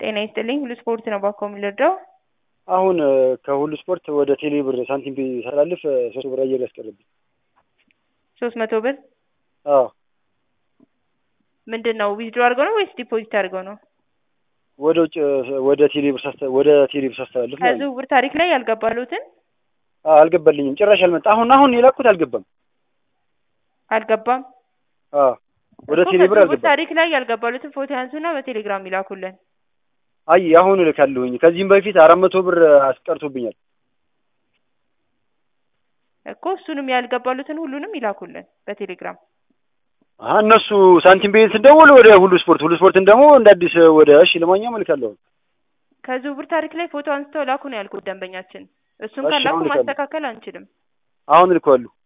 ጤና ይስጥልኝ ሁሉ ስፖርት ነው ባኮ የሚለዳው አሁን ከሁሉ ስፖርት ወደ ቴሌ ብር ሳንቲም ሳላልፍ ሶስት ብር አየር ያስቀርብኝ። ሶስት መቶ ብር አዎ ምንድን ነው ዊዝድሮ አድርገው ነው ወይስ ዲፖዚት አድርገው ነው? ወደ ውጭ ወደ ቴሌ ብር ሳስተ ወደ ቴሌ ብር ሳስተላልፍ ማለት ነው። ከዝውውር ታሪክ ላይ ያልገባሉትን አዎ፣ አልገባልኝም ጭራሽ አልመጣ። አሁን አሁን የላኩት አልገባም። አልገባም። አዎ ወደ እኮ ቴሌ ብር ከዝውውር አልገባም። ታሪክ ላይ ያልገባሉትን ፎቶ ያንሱና በቴሌግራም ይላኩልን። አይ አሁን እልካለሁኝ። ከዚህም በፊት አራት መቶ ብር አስቀርቶብኛል። እኮ እሱንም ያልገባሉትን ሁሉንም ይላኩልን በቴሌግራም። አሀ እነሱ ሳንቲም ቤት ስደውል ወደ ሁሉ ስፖርት፣ ሁሉ ስፖርትን ደግሞ እንደ አዲስ ወደ እሺ ለማንኛውም እልካለሁ። ከዝውውር ታሪክ ላይ ፎቶ አንስተው ላኩ ነው ያልኩት ደንበኛችን። እሱን እሺ፣ ካላኩ አሁን ልካለሁ። ማስተካከል አንችልም። አሁን እልካለሁ።